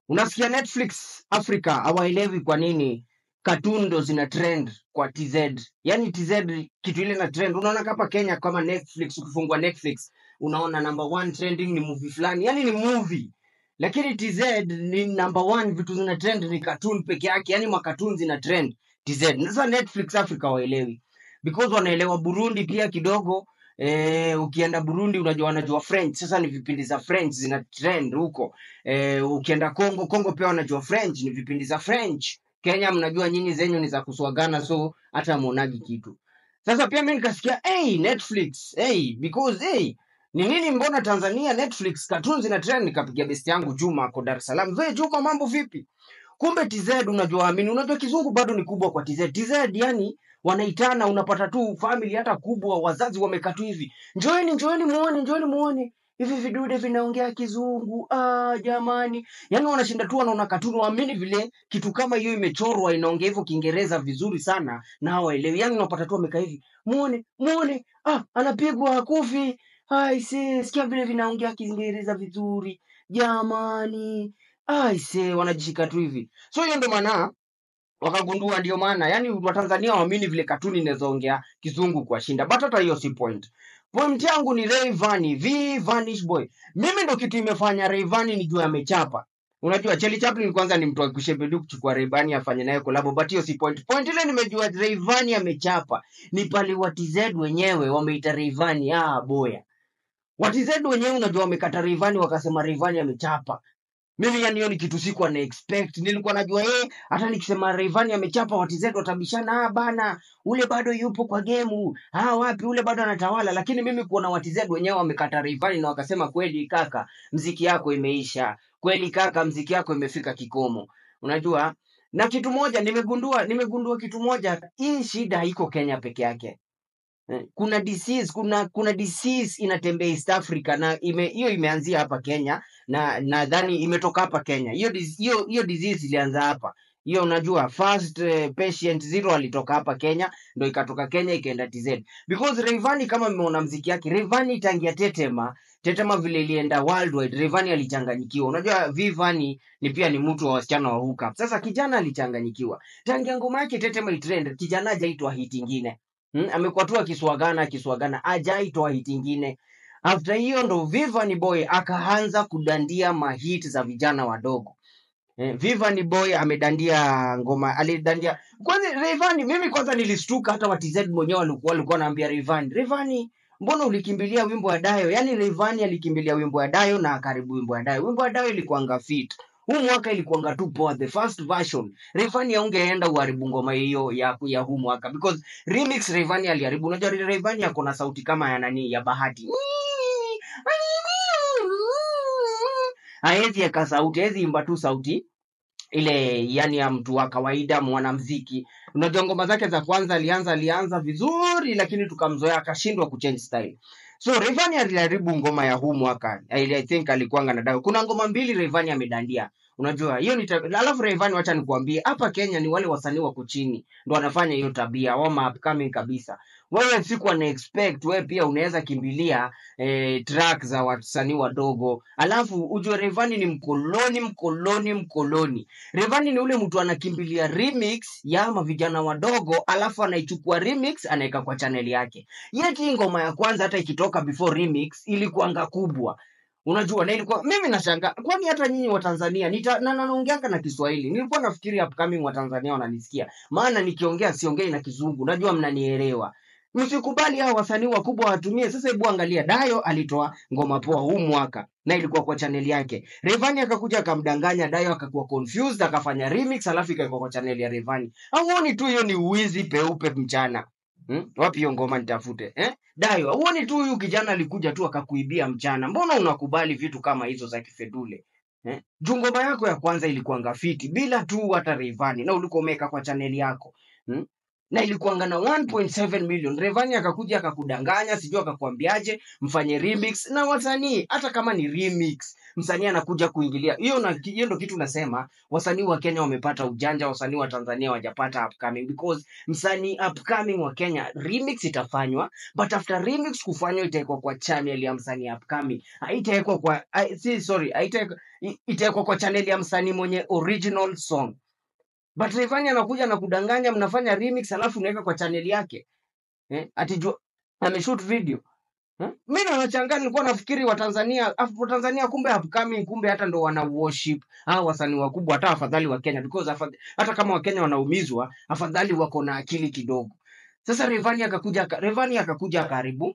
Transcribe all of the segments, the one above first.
unasikia netflix africa hawaelewi kwa nini cartoon ndo zina trend kwa tz yani tz kitu ile na trend unaona kapa kenya kama netflix ukifungua netflix unaona number one trending ni movie fulani yani ni movie lakini tz ni number one vitu zina trend ni cartoon peke yake yani makatun zina trend tz sasa netflix africa waelewi because wanaelewa burundi pia kidogo Eh, ukienda burundi unajua wanajua french sasa ni vipindi za french zina trend huko eh, ukienda congo congo pia wanajua french ni vipindi za french kenya mnajua nyinyi zenyu ni za kuswagana so hata muonagi kitu sasa pia mi nikasikia hey, netflix hey, because hey, ni nini mbona tanzania netflix cartoons zina trend nikapigia besti yangu juma ako dar es salaam ve juma mambo vipi kumbe tz unajua amini unajua kizungu bado ni kubwa kwa tz tz yani wanaitana unapata tu family hata kubwa wazazi wamekaa tu hivi njoeni njoeni muone njoeni muone hivi vidude vinaongea kizungu ah, jamani yaani wanashinda tu wanaona katuni waamini vile kitu kama hiyo imechorwa inaongea hivyo kiingereza vizuri sana na hawaelewi yaani unapata tu wamekaa hivi muone muone ah, anapigwa hakufi aise sikia vile vinaongea kiingereza vizuri jamani aise wanajishika tu hivi so hiyo ndo maana wakagundua ndio maana yani watanzania waamini vile katuni inawezaongea kizungu kuwashinda but hata hiyo si point point yangu ni Rayvanny v vanish boy mimi ndo kitu imefanya Rayvanny nijue amechapa unajua Charlie Chaplin kwanza ni mtu wa kushebedu kuchukua Rayvanny afanye naye collab but hiyo si point point ile nimejua Rayvanny amechapa ni pale watz wenyewe wameita Rayvanny ah boya watz wenyewe unajua wamekata Rayvanny wakasema Rayvanny amechapa mimi yani hiyo ni kitu sikuwa na expect nilikuwa najua eh hata nikisema Rayvanny amechapa watizetu watabishana ah bana ule bado yupo kwa gemu ah wapi ule bado anatawala lakini mimi kuona watizetu wenyewe wamekata Rayvanny na wakasema kweli kaka mziki yako imeisha kweli kaka mziki yako imefika kikomo unajua na kitu moja nimegundua nimegundua kitu moja hii shida haiko Kenya peke yake Eh, kuna disease kuna kuna disease inatembea East Africa na ime hiyo imeanzia hapa Kenya na nadhani imetoka hapa Kenya. Hiyo dis- hiyo hiyo disease ilianza hapa. Hiyo unajua first uh, patient zero alitoka hapa Kenya ndo ikatoka Kenya ikaenda TZ. Because Rayvanny kama mmeona mziki yake, Rayvanny tangia Tetema, Tetema vile ilienda worldwide, Rayvanny alichanganyikiwa. Unajua Vivani ni pia ni mtu wa wasichana wa hookup. Sasa kijana alichanganyikiwa. Tangia ngoma yake Tetema itrend, kijana hajaitwa hit ingine. Hmm? Amekuwa tu akiswagana akiswagana, hajaitwa hit ingine. After hiyo ndo Vivani Boy akaanza kudandia mahit za vijana wadogo. Eh, Vivani Boy amedandia ngoma, alidandia kwanza Rayvanny. Mimi kwanza nilistuka, hata watz mwenyewe walikuwa walikuwa wanaambia Rayvanny, Rayvanny, mbona ulikimbilia wimbo wa Dayo? Yaani Rayvanny alikimbilia wimbo wa Dayo na karibu wimbo wa Dayo. Wimbo wa Dayo ilikuanga fit huu mwaka ilikuanga tu poa, the first version. Rayvanny aungeenda uharibu ngoma hiyo ya, ya huu mwaka because remix Rayvanny aliharibu. Unajua Rayvanny ako na sauti kama ya nani, ya Bahati haezi eka sauti, haezi imba tu sauti ile yani ya mtu wa kawaida mwanamziki. Unajua ngoma zake za kwanza alianza alianza vizuri, lakini tukamzoea akashindwa kuchange style. So Rayvanny aliharibu ngoma ya huu mwaka. I, I think alikuanga na dawa. Kuna ngoma mbili Rayvanny amedandia. Unajua hiyo ni tabia. Alafu Rayvanny, wacha nikuambie, hapa Kenya ni wale wasanii wako chini ndo wanafanya hiyo tabia, wama upcoming kabisa. Wewe siku ana expect wewe pia unaweza kimbilia eh, track za wasanii wadogo, alafu ujue Rayvanny ni mkoloni, mkoloni, mkoloni. Rayvanny ni ule mtu anakimbilia remix ya mavijana wadogo, alafu anaichukua remix anaweka kwa channel yake. Yeti hii ngoma ya kwanza hata ikitoka before remix ilikuanga kubwa. Unajua na ilikuwa mimi nashangaa kwani hata nyinyi wa Tanzania nita na na- naongeanga na Kiswahili. Nilikuwa nafikiri upcoming wa Tanzania wananisikia. Maana nikiongea siongei na kizungu. Najua mnanielewa. Msikubali hao wasanii wakubwa watumie. Sasa hebu angalia, Dayo alitoa ngoma poa huu mwaka na ilikuwa kwa channel yake. Rayvanny akakuja akamdanganya Dayo, akakuwa confused, akafanya remix, alafu ikawekwa kwa channel ya Rayvanny. Hauoni tu hiyo ni uwizi peupe mchana? Hmm? Wapi hiyo ngoma nitafute eh? Dayo, huoni tu huyu kijana alikuja tu akakuibia mchana? Mbona unakubali vitu kama hizo za kifedule eh? Juu ngoma yako ya kwanza ilikuanga fiti bila tu hata Rayvanny na ulikuwa umeweka kwa channel yako hmm? na ilikuanga na 1.7 million. Rayvanny akakuja akakudanganya, sijui akakwambiaje mfanye remix na wasanii, hata kama ni remix msanii anakuja kuingilia hiyo na hiyo ndo kitu nasema wasanii wa Kenya wamepata ujanja wasanii wa Tanzania wajapata upcoming because msanii upcoming wa Kenya remix itafanywa but after remix kufanywa itawekwa kwa channel ya msanii upcoming haitawekwa kwa ai- si sorry haitawekwa i- itawekwa kwa channel ya msanii mwenye original song but Rayvanny anakuja na kudanganya mnafanya remix alafu unaweka kwa channel yake eh atijua ameshoot video Eh? Mi ndo nachangaa, nilikuwa nafikiri Watanzania afu- Tanzania kumbe upcoming, kumbe hata ndo wana worship hao wasanii wakubwa, hata afadhali wa Kenya because afadhali, hata kama Wakenya wanaumizwa, afadhali wako na akili kidogo. Sasa Rayvanny akakuja aka- Rayvanny akakuja akaribu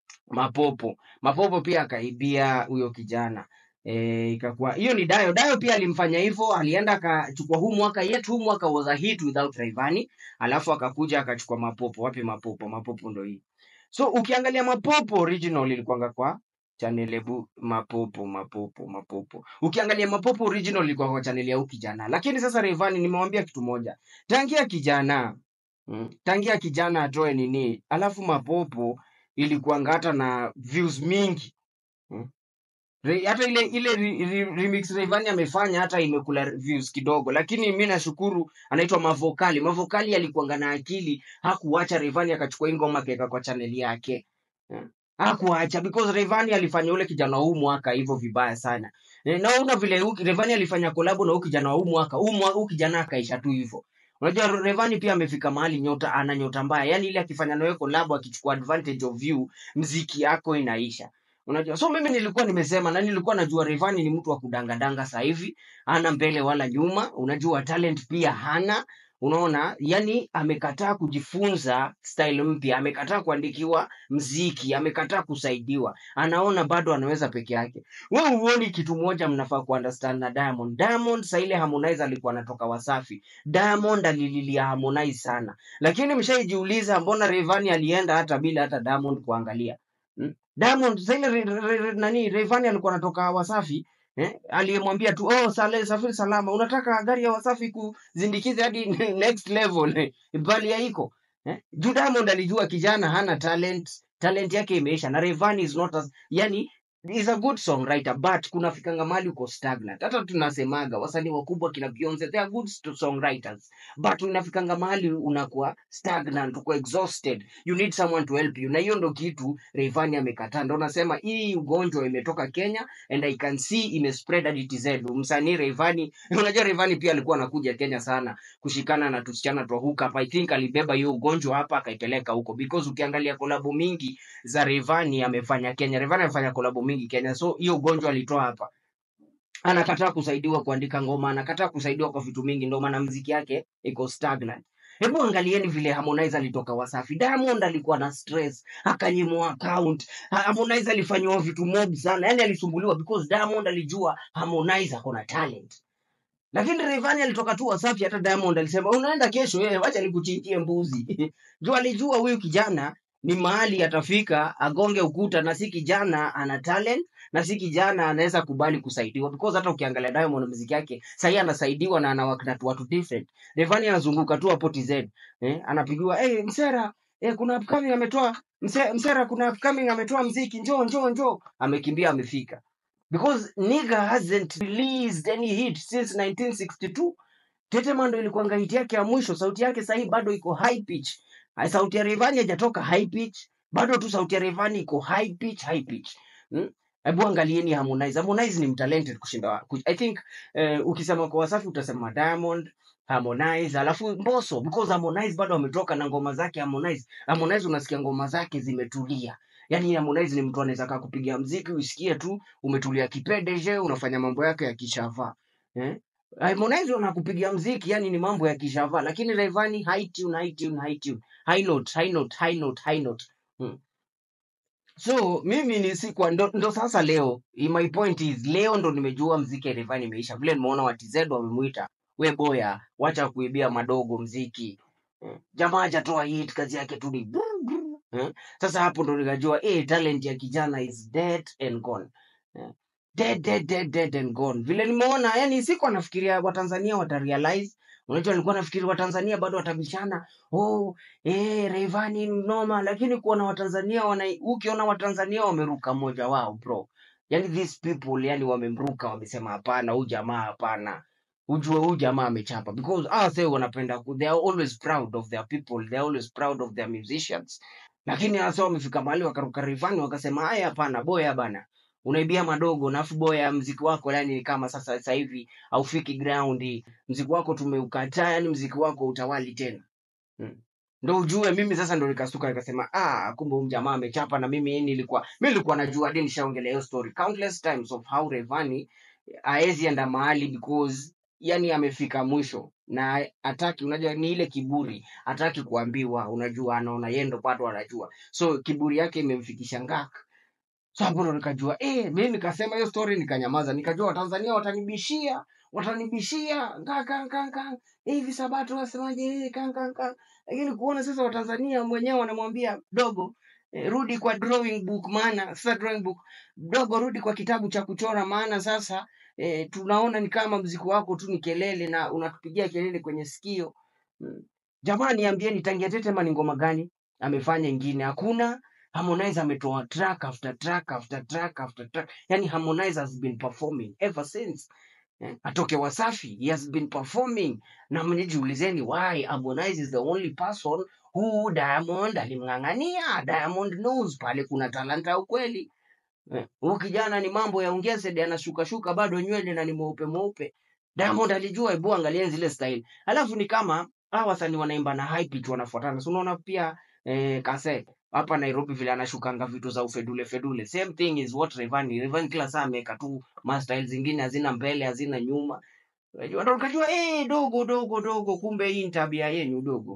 Mapopo. Mapopo pia akaibia huyo kijana e, ikakuwa hiyo ni Dayo. Dayo pia alimfanya hivyo, alienda akachukua huu mwaka yetu, huu mwaka was a hit without Rayvanny, alafu akakuja akachukua Mapopo. Wapi Mapopo? Mapopo ndo hii. So ukiangalia Mapopo original ilikuwanga kwa channel ebu Mapopo Mapopo Mapopo. Ukiangalia Mapopo original ilikuwa kwa channel ya huyu kijana, lakini sasa Rayvanny nimewambia kitu moja, tangia kijana mm, tangia kijana atoe nini, alafu Mapopo ilikuwanga hata na views mingi mm. Re, hata ile ile re, re, remix Rayvanny amefanya hata imekula views kidogo, lakini mi nashukuru anaitwa Mavokali. Mavokali alikuanga na akili, hakuacha Rayvanny akachukua hii ngoma akaweka kwa channel yake Eh, hakuacha because Rayvanny alifanya ule kijana wa huu mwaka hivyo vibaya sana. Eh, Naona vile huu- Rayvanny alifanya kolabo na huu kijana wa huu mwaka, huu mwa- huu kijana akaisha tu hivyo. Unajua Rayvanny pia amefika mahali nyota ana nyota mbaya. Yaani ile akifanya nawe kolabo akichukua advantage of you, mziki yako inaisha. Unajua, so mimi nilikuwa nimesema na nilikuwa najua Rayvanny ni mtu wa kudangadanga sasa hivi, hana mbele wala nyuma. Unajua talent pia hana, unaona, yani amekataa kujifunza style mpya, amekataa kuandikiwa mziki, amekataa kusaidiwa, anaona bado anaweza peke yake. Wewe huoni kitu moja mnafaa kuunderstand na Diamond. Diamond saa ile Harmonize alikuwa anatoka Wasafi, Diamond alililia Harmonize sana, lakini mshaijiuliza mbona Rayvanny alienda hata bila hata Diamond kuangalia hmm? Diamond saa ile re, re, re, nani Rayvanny alikuwa anatoka Wasafi eh, aliyemwambia tu oh, sale, safiri salama, unataka gari ya Wasafi kuzindikize hadi next level bali haiko eh? Juu Diamond alijua kijana hana talent, talent yake imeisha, na Rayvanny is not as, yani is a good songwriter but kunafikanga mahali uko stagnant. Hata tunasemaga wasanii wakubwa kina Beyonce they are good st- songwriters but unafikanga mahali unakuwa stagnant, uko exhausted, you need someone to help you, na hiyo ndo kitu Rayvanny amekataa. Ndo nasema hii ugonjwa imetoka Kenya and I can see imespread hadi TZ. Msanii Rayvanny, unajua Rayvanny pia alikuwa anakuja Kenya sana kushikana na tusichana twa hook up. I think alibeba hiyo ugonjwa hapa akaipeleka huko because ukiangalia kolabo mingi za Rayvanny amefanya Kenya. Rayvanny amefanya kolabo mingi Kenya, so hiyo ugonjwa alitoa hapa. Anakataa kusaidiwa kuandika ngoma, anakataa kusaidiwa kwa vitu mingi, ndio maana mziki yake iko stagnant. Hebu angalieni vile Harmonize alitoka Wasafi. Diamond alikuwa na stress, akanyimwa account. Ha- Harmonize alifanyiwa vitu mob sana, yani alisumbuliwa because Diamond alijua Harmonize ako na talent. Lakini Rayvanny alitoka tu Wasafi, hata Diamond alisema unaenda kesho, eh, wacha nikuchinjie mbuzi. Juu alijua huyu kijana ni mahali atafika agonge ukuta, na si kijana ana talent, na si kijana anaweza kubali kusaidiwa, because hata ukiangalia Diamond muziki yake sahii anasaidiwa na anawak na watu different. Rayvanny anazunguka tu hapo TZ, eh, anapigiwa hey, Msera eh, kuna upcoming ametoa Mse, Msera, kuna upcoming ametoa mziki, njoo njoo njoo, amekimbia amefika because nigga hasn't released any hit since 1962 Tetema ndo ilikuwanga hit yake ya mwisho. Sauti yake sahii bado iko high pitch. Hai, Sauti ya Rayvanny haijatoka high pitch, bado tu sauti ya Rayvanny iko high pitch, high pitch. Hmm? Hebu angalieni Harmonize. Harmonize ni mtalented kushinda wa- kush- I think eh, ukisema kwa Wasafi utasema Diamond, Harmonize, alafu Mbosso because Harmonize bado ametoka na ngoma zake Harmonize. Harmonize unasikia ngoma zake zimetulia. Yaani Harmonize ni mtu anaweza kaa kupiga mziki usikie tu umetulia kipedeje, unafanya mambo yake ya kishava. Eh? Harmonize anakupigia mziki yani ni mambo ya kishava, lakini Rayvanny high tune, high tune, high tune, high note, high note, high note, high note. Hmm. So mimi ni sikuwa ndo, ndo sasa leo i- my point is leo ndo nimejua mziki ya Rayvanny imeisha. Vile nimeona wa TZ wamemuita we boya, wacha kuibia madogo mziki. Hmm. Jamaa hajatoa hit, kazi yake tu ni brr, brr. Hmm. Sasa hapo ndo nikajua eh, talent ya kijana is dead and gone. Eh, dead dead dead dead and gone. Vile nimeona yani, sikuwa nafikiria Watanzania watarealize. Unajua, nilikuwa nafikiri Watanzania bado watabishana, oh eh, Rayvanny ni noma, lakini kuona Watanzania wana, ukiona Watanzania wameruka mmoja wao bro, yani these people yani wamemruka wamesema hapana huyu jamaa hapana ujue huyu jamaa amechapa because ah say wanapenda ku- they are always proud of their people they are always proud of their musicians lakini hasa wamefika mahali wakaruka rivani wakasema haya hapana boya bana unaibia madogo nafu boya mziki wako yani ni kama sasa sasa hivi haufiki ground mziki wako tumeukataa yani mziki wako utawali tena mm. ndo ujue mimi sasa ndo nikasuka nikasema ah kumbe huyu jamaa amechapa na mimi nilikuwa mi nilikuwa najua hadi nishaongelea hiyo story countless times of how Rayvanny haezi enda mahali because yani amefika mwisho na hataki unajua ni ile kiburi hataki kuambiwa unajua anaona yeye ndo bado anajua so kiburi yake imemfikisha ngaka so hapo ndo nikajua eh mimi nikasema hiyo story nikanyamaza nikajua watanzania watanibishia watanibishia ngaka ngaka hivi sabato wasemaje eh, kanga kanga lakini kuona sasa watanzania mwenyewe wanamwambia dogo eh, rudi kwa drawing book maana sasa drawing book dogo rudi kwa kitabu cha kuchora maana sasa eh, tunaona ni kama mziki wako tu ni kelele na unatupigia kelele kwenye sikio mm. jamani niambieni tangia tetema ni ngoma gani amefanya ingine hakuna Harmonize ametoa track after track after track after track. Yani Harmonize has been performing ever since. Eh, atoke Wasafi, he has been performing. Na mnijiulizeni why Harmonize is the only person who Diamond alimng'ang'ania. Diamond knows pale kuna talanta ya ukweli. Eh, Huyu kijana ni mambo ya ungezed anashuka shuka bado nywele na ni mweupe mweupe. Diamond alijua, hebu angalieni zile style. Alafu ni kama hawa wasanii wanaimba na high pitch wanafuatana. So unaona pia eh, Kase hapa Nairobi vile anashukanga vitu za ufedule fedule. Same thing is what Rayvanny. Rayvanny kila saa ameweka tu ma style zingine hazina mbele hazina nyuma. Unajua ndo ukajua eh, dogo dogo dogo, kumbe hii ni tabia yenu dogo.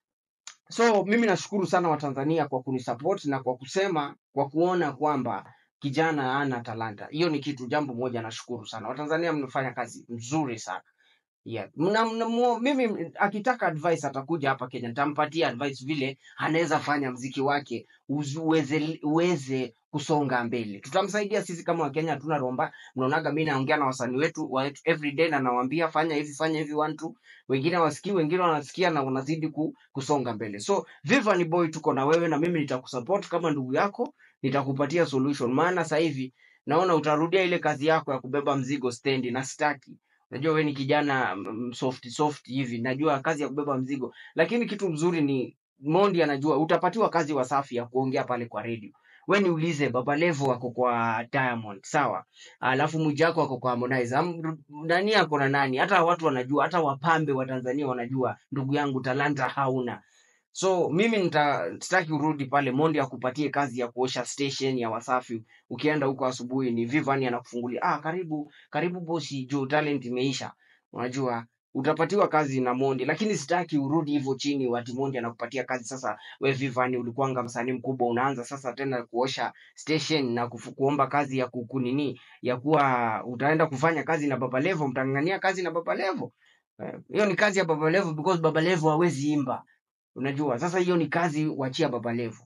So mimi nashukuru sana Watanzania kwa kunisupport na kwa kusema, kwa kuona kwamba kijana ana talanta. Hiyo ni kitu, jambo moja nashukuru sana. Watanzania mnafanya kazi nzuri sana. Yeah. Mna, mna, mu- mimi akitaka advice atakuja hapa Kenya, nitampatia advice vile anaweza fanya mziki wake uzi- uweze, uweze kusonga mbele. Tutamsaidia sisi kama Wakenya, hatuna romba. Mnaonaga mimi naongea na wasanii wetu wa every day na nawaambia fanya hivi fanya hivi one two, wengine wasikii, wengine wanasikia na wanazidi ku, kusonga mbele. So Viva ni boy, tuko na wewe na mimi nitakusupport kama ndugu yako, nitakupatia solution, maana sasa hivi naona utarudia ile kazi yako ya kubeba mzigo stendi na sitaki najua we ni kijana mm, soft soft hivi najua kazi ya kubeba mzigo lakini kitu mzuri ni mondi anajua utapatiwa kazi wasafi ya kuongea pale kwa radio we niulize baba levo ako kwa diamond sawa alafu mwijako ako kwa harmonize Am- nani ako na nani hata watu wanajua hata wapambe wa tanzania wanajua ndugu yangu talanta hauna so mimi nita- sitaki urudi pale mondi akupatie kazi ya kuosha station ya wasafi ukienda huko asubuhi ni vivani anakufungulia ah karibu karibu bosi juu talent imeisha unajua utapatiwa kazi na mondi lakini sitaki urudi hivyo chini wati mondi anakupatia kazi sasa we vivani ulikuwanga msanii mkubwa unaanza sasa tena kuosha station na kufu, kuomba kazi ya kukunini ya kuwa utaenda kufanya kazi na baba levo mtangania kazi na baba levo Eh, hiyo ni kazi ya baba levo because baba levo hawezi imba unajua sasa hiyo ni kazi wachia baba levo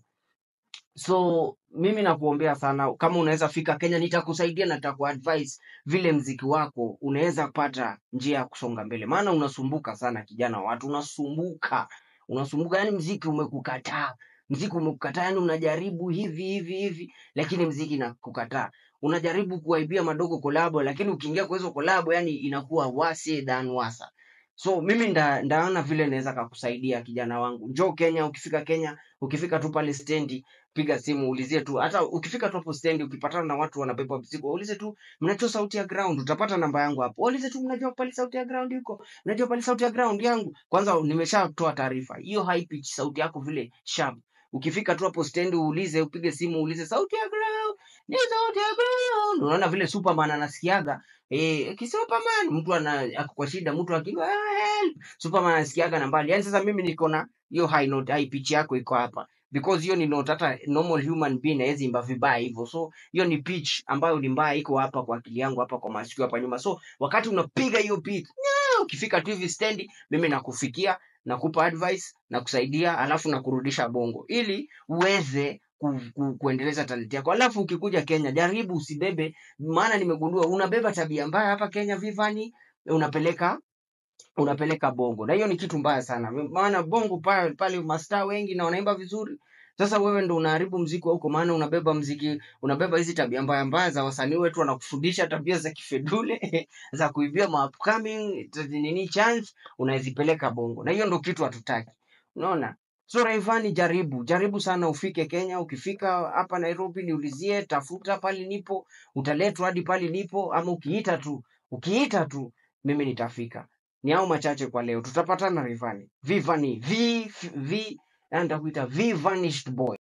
so mimi nakuombea sana kama unaweza fika kenya nitakusaidia na nitakuadvise vile mziki wako unaweza pata njia ya kusonga mbele maana unasumbuka sana kijana wa watu unasumbuka unasumbuka yani mziki umekukataa mziki umekukataa yani unajaribu hivi hivi hivi lakini mziki nakukataa unajaribu kuwaibia madogo kolabo lakini ukiingia kwa hizo kolabo yani inakuwa wase than wasa so mimi nda, ndaona vile naweza kakusaidia kijana wangu njoo kenya ukifika kenya ukifika tu pale stendi piga simu ulizie tu hata ukifika tu hapo stendi ukipatana na watu wanabeba mzigo ulize tu mnajua sauti ya ground utapata namba yangu hapo ulize tu mnajua pale sauti ya ground yuko mnajua pale sauti ya ground yangu kwanza nimeshatoa taarifa hiyo high pitch sauti yako vile sharp ukifika tu hapo stendi uulize upige simu uulize sauti ya ground ni sauti ya ground unaona vile superman anasikiaga eh kisuperman mtu ana ako kwa shida mtu akiwa "Ah, help superman anasikiaga na mbali yani sasa mimi niko na hiyo high note high pitch yako iko hapa because hiyo ni note hata normal human being hawezi imba vibaya hivyo so hiyo ni pitch ambayo ni mbaya iko hapa kwa akili yangu hapa kwa masikio hapa nyuma so wakati unapiga hiyo pitch nya, ukifika tu hivi stendi mimi nakufikia nakupa advice nakusaidia alafu nakurudisha bongo ili uweze ku, ku, kuendeleza talenti yako alafu ukikuja kenya jaribu usibebe maana nimegundua unabeba tabia mbaya hapa kenya vivani unapeleka unapeleka bongo na hiyo ni kitu mbaya sana maana bongo pale, pale mastaa wengi na wanaimba vizuri Sasa wewe ndo unaharibu mziki wa huko, maana unabeba mziki, unabeba hizi tabia mbaya mbaya za wasanii wetu, wanakufundisha tabia za kifedule za kuibia ma upcoming t- nini chance, unazipeleka Bongo, na hiyo ndo kitu hatutaki. Unaona? So Rayvanny, jaribu jaribu sana ufike Kenya. Ukifika hapa Nairobi, niulizie, tafuta pali nipo, utaletwa hadi pali nipo, ama ukiita tu, ukiita tu, mimi nitafika. Ni hao machache kwa leo, tutapatana Rayvanny. Vivani, V, V, nitakuita V vanished boy.